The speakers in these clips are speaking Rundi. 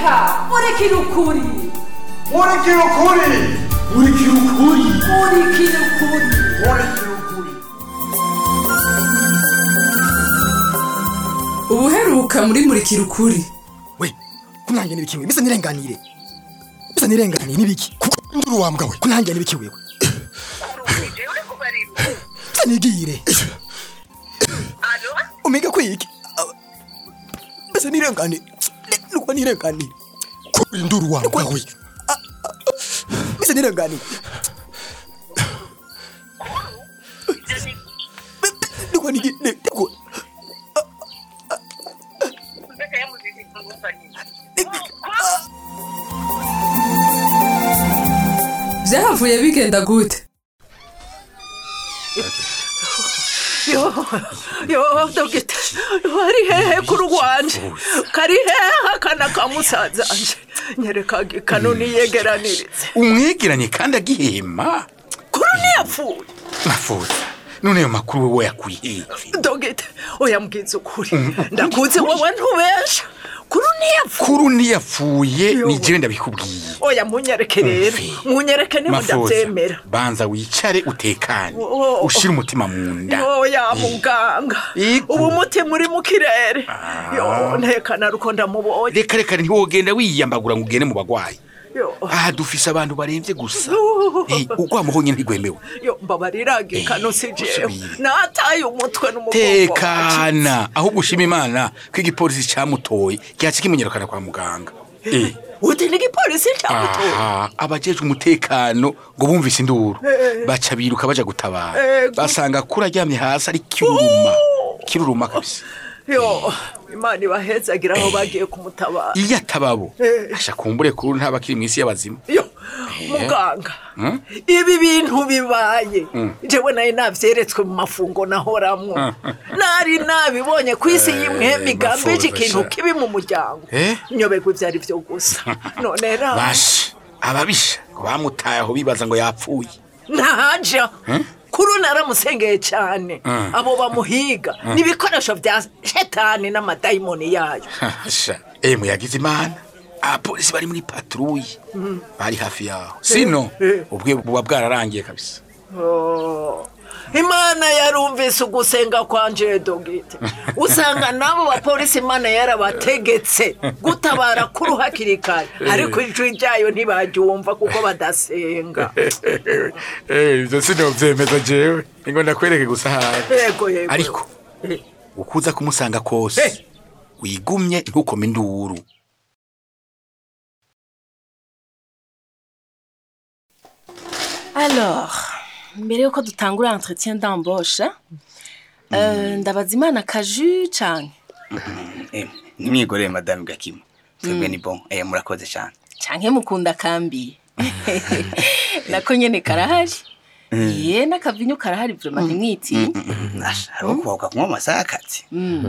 reka murikira ukuri murikira ukuri murikira ukuri murikira ukuri murikira ukuri ubuheruka muri murikira ukuri we kunange nibiki bisa nirenganire bisa nirenganire nibiki nduru wambwa we kunange nibiki wewe bisa nigire umega kwiki bisa nirenganire nuko nirenganire kuri nduru wambwa we bisa nirenganire nuko nigire nuko byahavuye bigenda gute yo yo dogita wari hehe kuri rwanje kari hehe akana ka musazanje nyereka kanuni yegeranirize umwegeranye kandi agihema kuri ntiyapfuye nafuza none ayo makuru wowe yakuye hehe dogita oya mbwiza ukuri ndakuzi wowe ntubesha kuri ntiyapfuye kuru ntiyapfuye Yo. ni jewe ndabikubwiye oya munyereke rero Umve. munyereke niba mafuza ndabyemera banza wicare utekane Oh. ushire umutima mu nda oya muganga Iku. ubu umutima uri mu kirere yo ntekana ruko ndamubonye reka reka ntiwogenda wiyambagura ngo ugende mu bagwayi yo aha dufise abantu baremvye gusa Eh, urwamo honyine ntigwemewe yo mbabariraga ikano si jewe usubire. nataye umutwe n'umugongo tekana ahubwo ushima imana ko igipolisi camutoye cyaca kimenyerukana kwa muganga Eh, uti n'igipolisi cyamutoye aha abajejwe umutekano ngo bumvise induru Eh. baca biruka baja gutabara Eh, gu- basanga kuri aryamye hasi ari kiruruma kiruruma kabisa yo imana ibahezagira aho bagiye kumutabara iyo atababo Eh. asha kumbure kuri ntaba kiri mw'isi y'abazima yo muganga ibi bintu bibaye jewe nayo navyeretswe mu mafungo nahoramwo nari nabibonye ku isi y'imwe migambi mafuza ikintu sha. kibi mu muryango Eh? nyobegwa ivyo ari vyo gusa none ra basha ababisha ngo bamutaye aho bibaza ngo yapfuye ntaja kuri naramusengeye cyane abo bamuhiga n'ibikoresho bya shetani n'amadayimoni yayo sha emu yagize imana abapolisi bari muri patrouille bari hafi yaho sino ubwe buba bwararangiye kabisa Oh. imana yarumvise ugusenga kwanje dogite usanga n'abo bapolisi imana yarabategetse gutabara kuru hakiri kare ariko ijwi ryayo ntibaryumva kuko badasenga ibyo sinovyemeza jewe ngo ndakwereke gusa hafi yego yego ariko Eh. ukuza kumusanga kose wigumye ntukome induru Alors, mbere yuko dutangura entretien d'embauche, euh, ndabaza imana kaju canke Eh, ntimwigorere madame gakima twebwe ni bon eh, murakoze cyane canke mukunda kambi nako nyene karahari ye n'akavinyu karahari vrema ntimwitinya Asha, hariho kubahuka kunywa amasaha y'akazi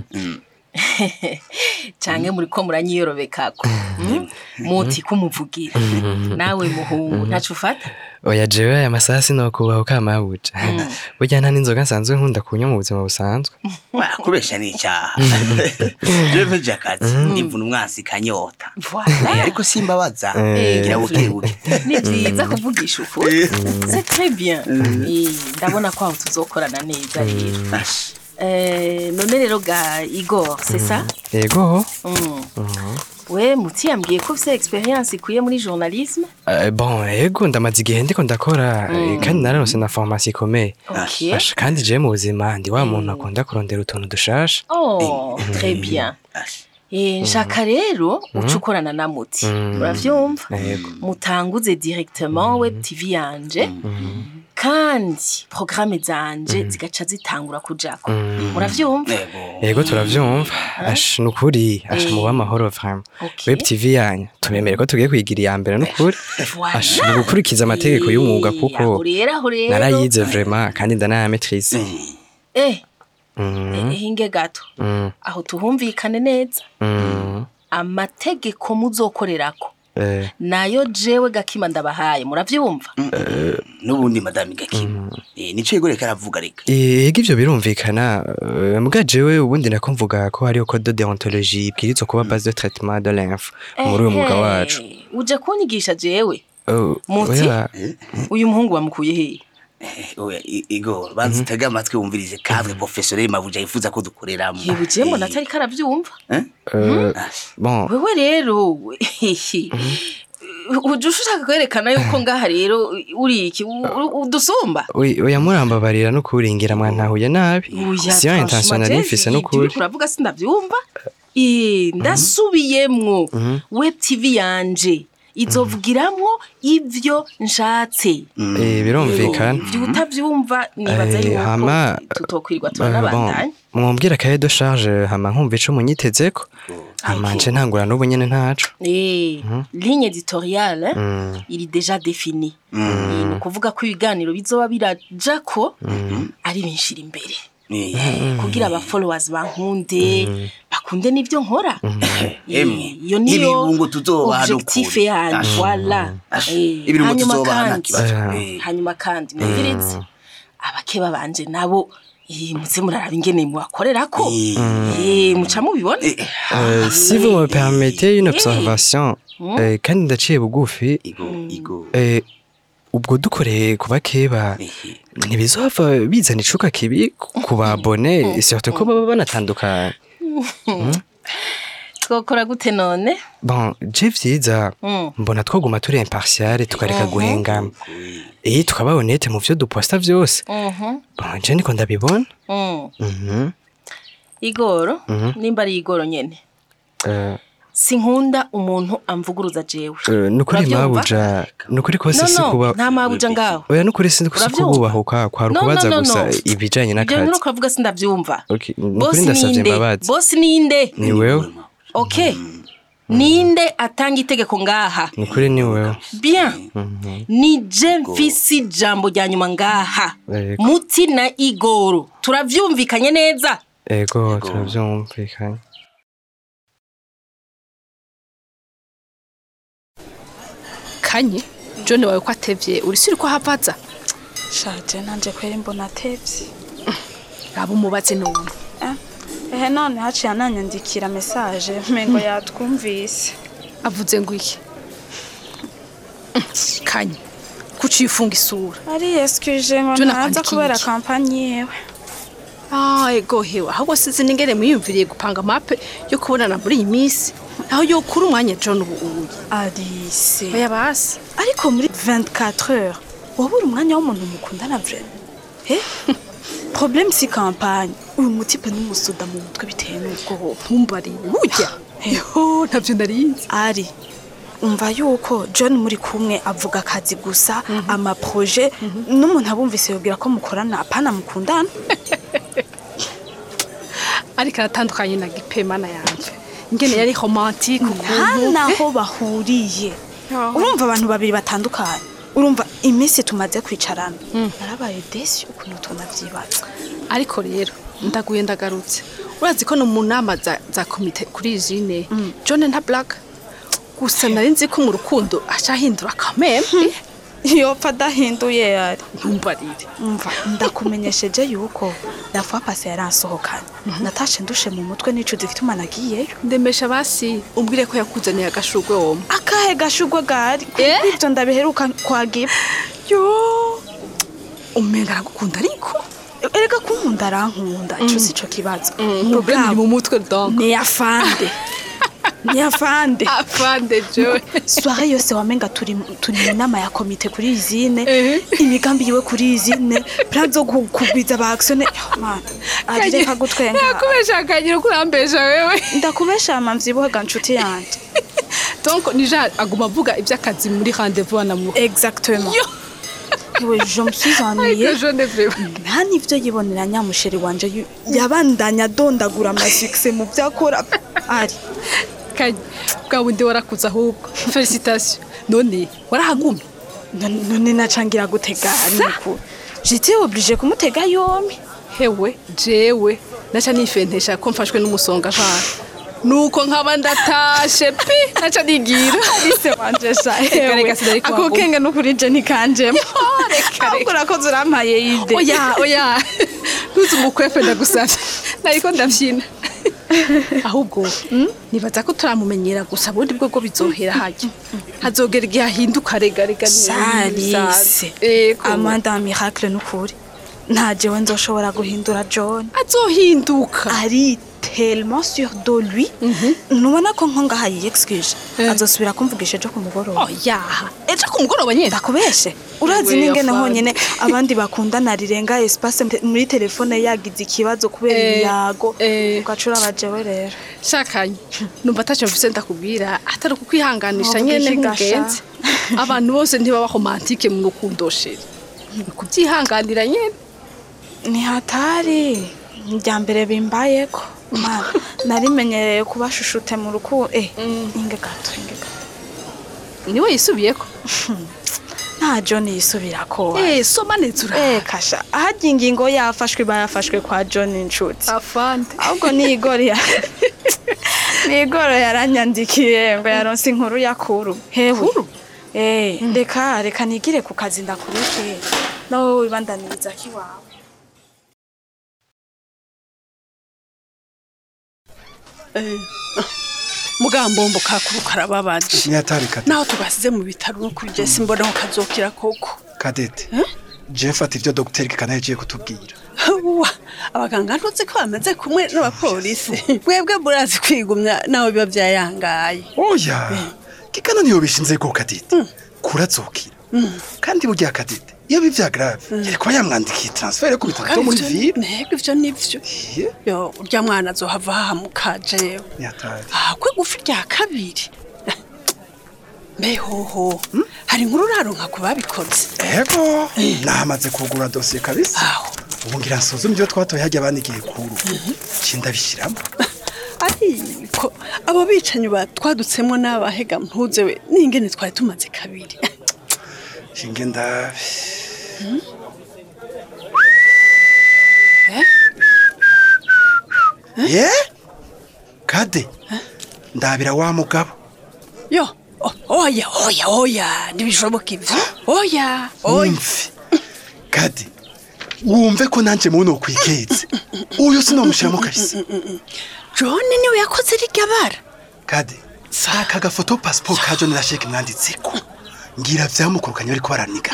canke muriko muranyiyorobekako Mm? muti kumuvugira nawe muhungu ntaco ufata oya jewe aya masaha sinokubaho kamabuja burya nta n'inzoga nsanzwe nkunda kunywa mu buzima busanzwe kubesha ni icyaha jewe mpeje akazi imvuna umwansi kanyota Eh, Voilà. ariko simbabaza Eh. gira buke buke ni vyiza kuvugisha ukuri c'est très bien Eh, ndabona ko aho tuzokorana neza rero Asha, Eh, none rero ga igor c'est ça yego Mm. we muti yambwiye ko ufite experience ikwiye muri journalisme Eh, bon yego ndamaze igihe ndiko ndakora eh, kandi nararonse na formation ikomeye ok Asha, kandi jewe mu buzima ndi wa muntu akunda kurondera utuntu dushasha oh très bien asha. Eh, nshaka rero uca ukorana na muti uravyumva yego mutanguze directement web tv yanje kandi programme zanje zigaca zitangura kujako muravyumva Yego. yego turavyumva asha nukuri asha muba amahoro vraiment Ok. web tv yanya tubemere ko tugiye kwigira iya mbere nukuri Voilà. asha ni gukurikiza amategeko y'umwuga Eh, kuko aho rero aho rero narayize vraiment kandi ndanayametrize eh Mhm, eh, hinge gato mhm, aho tuhumvikane neza mhm. amategeko muzokorerako Eh, nayo jewe gakima ndabahaye muravyumva n'ubundi madame gakima Eh, nico yegoreka aravuga reka ega ivyo birumvikana eh, mbwa jewe ubundi nako mvuga ko hariho code de deontologie ibwirizwa kuba base de traitement de l'inf muri uyu mwuga wacu Ehe, uje kunyigisha jewe Oh, Muti? oya, uyu muhungu bamukuye hehe Eh, oya I- igor banza utege amatwi wumvirize cadre professionnel mabuja yifuza ko dukoreramo yewe jewe mbona atari karavyumva eh, bon wewe rero uje ushaka kwerekana yuko ngaha rero uri iki u- u- udusumba oya oya murambabarira no kuringira mwantahuye nabi Oya, siyo intention nari franchement, mfise Jeff, n'ukuri ibyo uravuga sindavyumva Eh, ndasubiyemwo web tv yanje izovugiramwo ivyo nshatse Eh, birumvikana ivyo utavyumva nibaza Eh, yuko hama, tutokwirirwa Eh, bon, turanabandanya mwumvira kaye de charge hama nkumva ico munyitezeko hama nje ntangura n'ubu nyene ntaco Eh, ligne editoriale Mm. iri deja définie Eh, ni ukuvuga ko ibiganiro bizoba birajako ari binshira imbere Eh, kugira aba followers bankunde bakunde n'ivyo nkora Eh, Emwe, iyo niyo ibirungo tuzobaha objectif n'ukuri. yanyu Ash. voilà Ash, Eh, ibirungo hanyuma tuzobaha nta kandi kibazo. Eh. Eh. hanyuma kandi mwumvirize abakeba banje nabo eh, muze muraraba ingene mubakorerako Eh, muca mubibona Euh, si vous me permettez une observation eh, kandi ndaciye bugufi Igor, Igor. eh, ubwo dukoreye kuba keba Ehe. ntibizova bizana icuka kibi ku- ku babone surtout ko baba banatandukanye twokora gute none bon je vyiza Mm. mbona twoguma turi impartial tukareka guhengama eh tukaba honnête mu vyo duposta vyose Mhm, bon je niko ndabibona mm. Mhm. igoro nimba ari igoro nyene Eh, sinkunda umuntu amvuguruza jewe eh, nukuri Uravyumva? mabuja nukuri kose no si no kuba nta mabuja ngaho oya nukuri si si Uravyumva? kububahuka kwari No, no, ukubaza no, gusa no. ibijanye ibyo n'akazi nuko uravuga sindavyumva Okay, nukuri bosi ndasavye ninde imbabazi bosi ninde ni wewe okay ninde atanga itegeko ngaha nukuri ni wewe bien ni je mfise ijambo rya nyuma ngaha Yego. muti na igoro turavyumvikanye neza ego turavyumvikanye kanye john wawe ko atevye urisiri ko havaza shaje nanje kweri mbona atevye aba umubaze none ehe none haciye ananyandikira mesaje mengo yatwumvise avuze ngo iki kanye kuciye ufunga isura ari eskuje ngo Juna ntaza kwandikiye kubera iki? kampanyi yewe Ah, ego hewe ahubwo sizi ningere mwiyumviriye gupanga mape yo kubonana muri iyi minsi aho yokura umwanya john ubu ubuye arise oya basi ariko muri 24 heures wabura umwanya w'umuntu mukundana vrema eh problème si campagne uyu mutipe n'umusuda mu mutwe bitewe n'ubwoba ntumbarire burya eho ntabyo narizi ari umva yuko john muri kumwe avuga akazi gusa amaproje n'umuntu abumvise yobwira ko mukorana apana mukundana ariko aratandukanye na gipemana yanje ingene yari romantike nta ukuntu naho bahuriye urumva abantu babiri batandukanye urumva iminsi tumaze kwicarana narabaye desi ukuntu tunavyibaza ariko rero ndaguye ndagarutse urazi ko no mu nama za, za komite kuri jine john nta black gusa nari nzi ko mu rukundo aca ahindura kameme yopfa adahinduye yari ntumbarire umva ndakumenyesheje yuko lafuwa pase yaransohokanye natashe ndushe mu mutwe n'ico zifite umwana agiyeyo ndemesha basi umbwire ko yakuzaniye agashurwe woma akahe gashugwe gari Eh? ivyo ndabiheruka kwa gipa yo umenga aragukunda ariko erega kunkunda arankunda ico si co kibazo problème iri mu mutwe donc ni afande ni afande afande joe soirée yose wamenga turi turi mu nama ya komite kuri izine Ehe. imigambi yiwe kuri izine plan zo gu- kugwiza ba actionnaire Yo, man ari reka gutwenga yakubesha akagira ko urambesha wewe ndakubesha mavyibuhe ga nshuti yanje donc nija aguma avuga iby'akazi muri rendez-vous anamu exactement Yo. Ewe, je me suis ennuyée ariko jone vraiment nta n'ivyo yibonera nyamusheri wanje yu- yabandanya adondagura amasukise mu vyo akora ari kanye bwa bundi warakuze ahubwo felicitation none warahagumye none none nacangira gutega ariko j'étais obligée kumutega yompi hewe jewe naca nifentesha ko mfashwe n'umusonga jana nuko nkaba ndatashe pi naca nigira Alice wanje sha Reka, reka, sinari ako kubaguma. kenge n'ukuri je ntikanjemo ahubwo urakoze urampaye ide oya oya ntuzi umukwepe ndagusavye nariko ndavyina ahubwo nibaza ko turamumenyera gusa ubundi bwo bwo bizohera hajya hazogera igihe ahinduka rega rega Salise ego amanda miracle n'ukuri nta jewe nzoshobora guhindura john azohinduka ari tellement sûr de lui nubona ko nko ngaha yiyexcuse azosubira kumvugisha ejo ku mugoroba oyaha ejo ku mugoroba nyine ndakubeshe urazi We, n'ingene afande. honyene abandi bakundana rirenga espace mte- muri telefone yagize ikibazo kubera Eh, ibiyago eh. ugacura abajewe rero shakanye numva atacyo mvise ndakubwira atari ukukwihanganisha Ntuvuge nyene iki gasha? nk'umugenzi abantu bose ntibaba romantike mu rukundo sheri ni kubyihanganira nyene ni hatari rya mbere bimbayeko mana narimenyereye kubashushute mu rukundo eh inge gato inge gato niwe yisubiyeko nta john yisubirako eh soma neza ura Eh kasha ahajya ingingo yafashwe bayafashwe kwa John inshuti afande ahubwo ni igori ya ni igoro yaranyandikiye ngo yaronse inkuru yakuru hewe eh reka reka nigire ku kazi ndakureke nawe wibandaniriza kiwawe mugambombo kakuru karababaje Nyatari Kadete. naho tugasize mu bitaro no kuri Jesse mbona ko kazokira koko Kadete. Jeff ati ibyo Dr. Kana yagiye kutubwira. Uwa, abaganga ntuzi ko bameze kumwe n'abapolisi bwebwe burazi kwigumya naho biba byayangaye Oya. Kikana niyo bishinze ko Kadete. Kurazokira. Kandi burya Kadete. Iyo bivya grave, yari kuba yamwandikiye transfer yo kubitaro byo muri ville. ntego ivyo nivyo yo urya mwana azohava hahamuka jewe Nyatari. ahakwe gufi rya kabiri mbehoho hari inkuru uraronka ku babikoze Ego, namaze kugura dosiye kabisa. Ubu ngira nsuzume ibyo twatoye hajya banigiye kuru. Cinda bishyiramo. ariko abo bicanyi ba twadutsemo n'abahega mpuze we n'ingene twari tumaze kabiri Shinge ndabe. Ye? Kade. Ndabira wa mugabo. yo o- oya oya oya ntibishoboka ivyo oya oya Wumve. Kade. Wumve ko nanje muno kwiketse. Uyo sinomushiramo kabisa. john niwe yakoze rirya bara Kade. Saka gafoto passport ka John Rashek mwanditseko. Ngira vyamukurukanye bariko baraniga.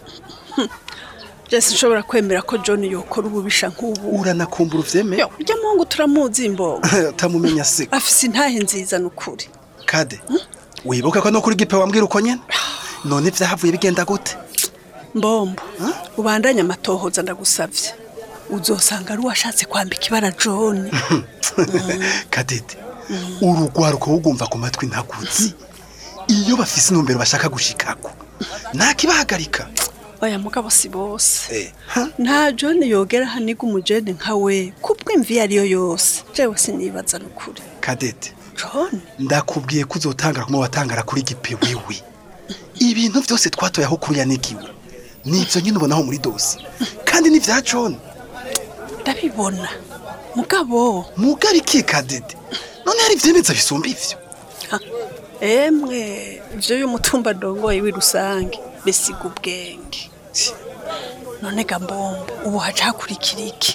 jesi nshobora kwemera ko john yokora ububisha nk'ubu Uranakumbura uvyeme? yo urya muhungu turamuzi imbogo Utamumenya se. afise intahe nziza n'ukuri Kade. Wibuka ko no kuri gipe wambwira uko nyene? None vyahavuye bigenda gute? mbombo ubandanye amatohoza ndagusavye uzosanga ari uwashatse kwambika ibara john Kadede. Urugwaruko ugumva ku matwi ntaguzi. Iyo bafise intumbero bashaka gushikako. Ntakibahagarika. oya mugabo si bose Eh, nta john yogera haniga umujene nka we kubw'imvi iyo ariyo yose jewe sinibaza n'ukuri Kadede. john ndakubwiye ko uzotangara kuma watangara kuri gipe wiwe ibintu byose twatoye aho kuri yanigiwe nibyo nyine ubonaho muri dosi kandi ni vya John ndabibona mugabo mugabo iki kadede none hari ivyemeza bisumba ivyo emwe ivyo y'umutumba ndongoye w'i rusange bisiga ubwenge none ga mbombo ubu haca hakurikira iki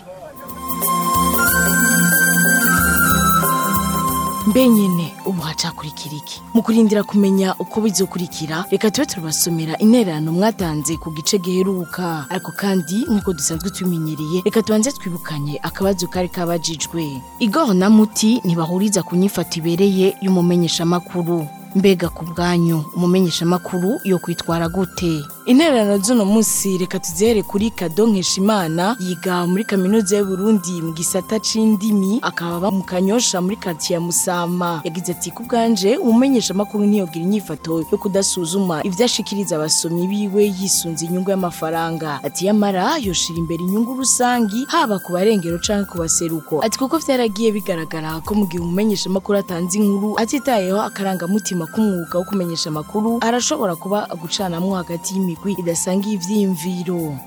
mbe nyene ubu hacakurikira iki mu kurindira kumenya uko bizokurikira reka tube turabasomera intererano mwatanze ku gice giheruka ariko kandi nk'uko dusanzwe tubimenyereye reka tubanze twibukanye akabazo kari kabajijwe igor na muti ntibahuriza ku nyifato ibereye y'umumenyeshamakuru mbega ku bwanyu umumenyeshamakuru yo kwitwara gute intererano z'uno munsi reka tuzihere kuri kado nkeshimana yiga muri kaminuza y'uburundi mu gisata c'indimi akaba aba mu kanyosha muri karitsiye ya musama yagize ati ku bwanje umumenyeshamakuru ntiyogira inyifato yo kudasuzuma ivyo ashikiriza abasomyi biwe yisunze inyungu y'amafaranga ati yamara yoshira imbere inyungu rusangi haba ku barengero canke ku baseruko ati kuko vyaragiye bigaragara ko mu gihe umumenyeshamakuru atanze inkuru atitayeho akarangamutima k'umwuga wo kumenyesha amakuru arashobora kuba gucanamwo hagati y'imigwi idasangiye ivyiyumviro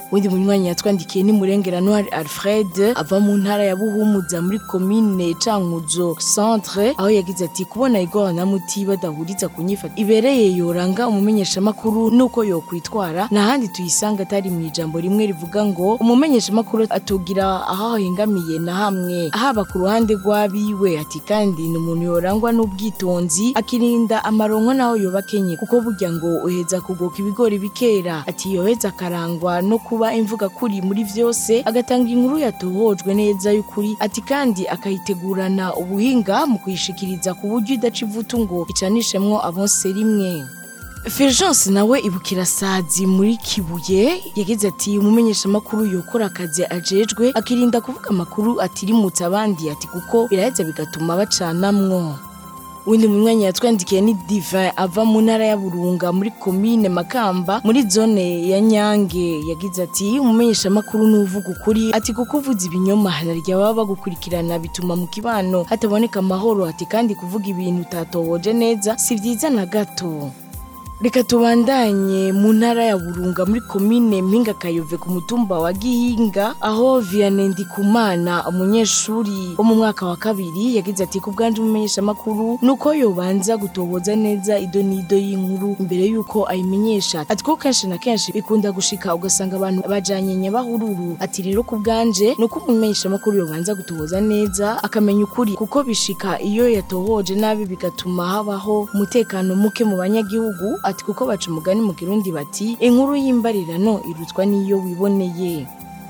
undi munywanyi yatwandikiye ni murengera noir alfred ava mu ntara ya buhumuza muri komine cankuzo centre aho yagize ati kubona igora na muti badahuriza ku nyifata ibereye yoranga umumenyeshamakuru nuko yokwitwara n'ahandi tuyisanga atari mu ijambo rimwe rivuga ngo umumenyeshamakuru atugira aho ahengamiye na hamwe haba ku ruhande rw'abiwe ati kandi ni umuntu yorangwa n'ubwitonzi akirinda amaronko naho yoba kenye kuko burya ngo uheza kugoka ibigori bikera ati yoheza akarangwa no kuba imvuga kuri muri vyose agatanga inkuru yatohojwe neza y'ukuri ati kandi akayitegurana ubuhinga mu kuyishikiriza ku buryo idaca ivutu ngo icanishemwo abonse rimwe Fulgence nawe ibukira sazi muri kibuye yagize ati umumenyeshamakuru yokora akazi ajejwe akirinda kuvuga amakuru atirimutse abandi ati kuko biraheza bigatuma bacanamwo Undi munywanyi yatwandikiye ni Divin ava mu ntara ya Burunga muri komine Makamba muri zone ya Nyange yagize ati umumenyeshamakuru n'uvuga ukuri ati kuko uvuze ibinyoma harya baba bagukurikirana bituma mu kibano hataboneka amahoro ati kandi kuvuga ibintu utatohoje neza si vyiza na gato Reka tubandanye mu ntara ya Burunga muri komine Mpinga Kayove ku mutumba wa Gihinga aho Vianney Ndikumana umunyeshuri wo mu mwaka wa kabiri yagize ati ku bwanje umumenyesha makuru nuko yobanza gutohoza neza ido nido y'inkuru imbere yuko ayimenyesha ati ko kenshi na kenshi bikunda gushika ugasanga abantu bajanye nyabahururu ati rero ku bwanje nuko umumenyesha makuru yobanza gutohoza neza akamenya ukuri kuko bishika iyo yatohoje nabi bigatuma habaho umutekano muke mu banyagihugu ati kuko baca umugani mu kirundi bati inkuru y'imbarirano irutwa n'iyo wiboneye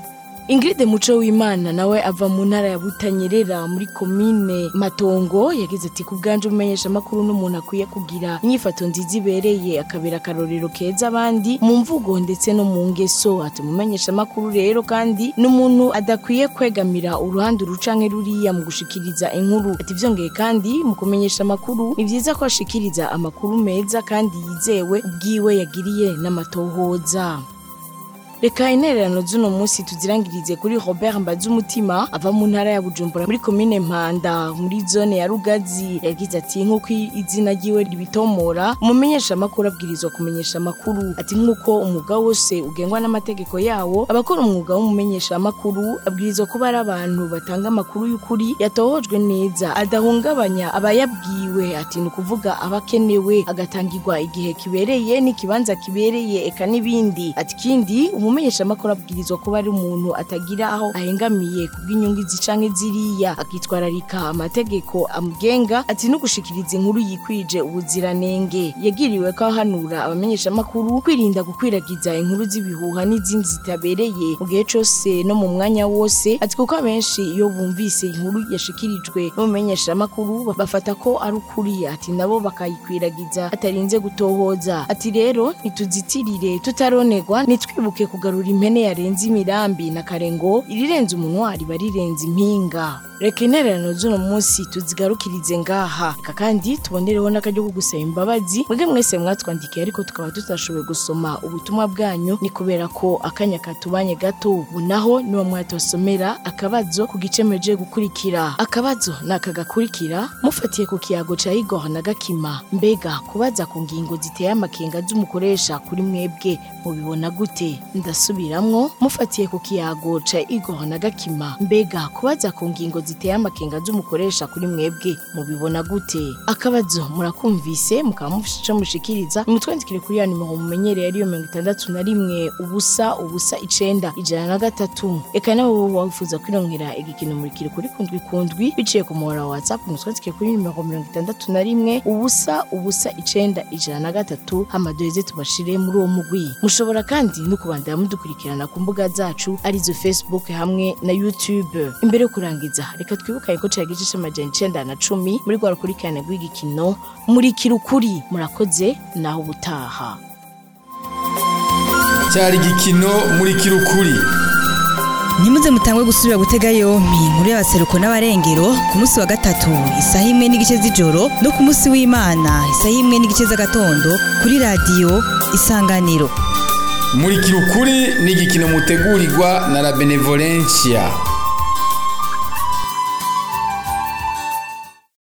Ingrid Muco w'Imana nawe ava mu ntara ya Butanyerera muri komine Matongo yagize ati ku bwanje umenyesha makuru n'umuntu akwiye kugira inyifato nziza ibereye akabera akarorero keza abandi mu mvugo ndetse no mu ngeso ati umumenyesha makuru rero kandi n'umuntu adakwiye kwegamira uruhande urucanke ruriya mu gushikiriza inkuru ati vyongeye kandi mu kumenyesha makuru ni vyiza ko ashikiriza amakuru meza kandi yizewe ubwiwe yagiriye n'amatohoza Reka intererano z'uno munsi tuzirangirize kuri Robert Mbazumutima ava mu ntara ya Bujumbura muri komine Mpanda muri zone ya Rugazi yagize ati nk'uko izina ryiwe ribitomora umumenyesha makuru abwirizwa kumenyesha makuru ati nk'uko umwuga wose ugengwa n'amategeko yawo abakora umwuga w'umumenyesha makuru abwirizwa kuba ari abantu batanga amakuru y'ukuri yatohojwe neza adahungabanya abayabwiwe ati ni ukuvuga abakenewe agatangirwa igihe kibereye n'ikibanza kibereye eka n'ibindi ati kindi umumenyesha makuru abwirizwa kuba ari umuntu atagira aho ahengamiye kubw'inyungu izi canke ziriya akitwararika amategeko amugenga ati no gushikiriza inkuru yikwije ubuziranenge yagiriwe ko ahanura abamenyesha makuru kwirinda gukwiragiza inkuru z'ibihuha n'izindi zitabereye mu gihe cose no mu mwanya wose ati kuko abenshi iyo bumvise inkuru yashikirijwe n'umumenyesha makuru bafata ko ari ukuri ati nabo bakayikwiragiza atarinze gutohoza ati rero ntituzitirire tutaronerwa nitwibuke kugarura impene yarenze imirambi na karengo irirenze umunwa riba rirenze impinga reka intererano z'uno munsi tuzigarukirize ngaha reka kandi tubonereho n'akaryo ko gusaba imbabazi mwebwe mwese mwatwandikiye ariko tukaba tutashoboye gusoma ubutumwa bwanyu ni kubera ko akanya katubanye gato ubu naho niwo mwatosomera akabazo ku gice mweje gukurikira akabazo ni aka gakurikira mufatiye ku kiyago ca igor na gakima mbega kubaza ku ngingo ziteye amakenga z'umukoresha kuri mwebwe mubibona gute ndasubiramwo mufatiye ku kiyago ca igor na gakima mbega kubaza ku ngingo ziteye amakenga z'umukoresha kuri mwebwe mubibona gute akabazo murakumvise mukaba mufise ico mushikiriza nimutwandikire kuri ya nimero mumenyereye ariyo mirongo itandatu na rimwe ubusa ubusa icenda ijana na gatatu eka nabo boba wifuza kwirongera igikino murikire kuri kundwi kundwi biciye ku muhora wa whatsapp mutwandikire kuri nimero mirongo itandatu na rimwe ubusa ubusa icenda ijana na gatatu hama duheze tubashire muri uwo mugwi mushobora kandi no kubandanya mudukurikirana ku mbuga zacu arizo facebook hamwe na youtube imbere yo kurangiza reka twibukanye ko cari igice c'amajana icenda na cumi muri rwa rukurikirane rw'igikino murikira ukuri murakoze naho ubutaha cyari igikino muri kirukuri nimuze mutangwe gusubira gutega yompi inkuru y'abaseruko n'abarengero ku munsi wa gatatu isaha imwe n'igice z'ijoro no ku munsi w'imana isaha imwe n'igice z'agatondo kuri radiyo isanganiro muri kirukuri ni igikino mutegurirwa na la benevolencia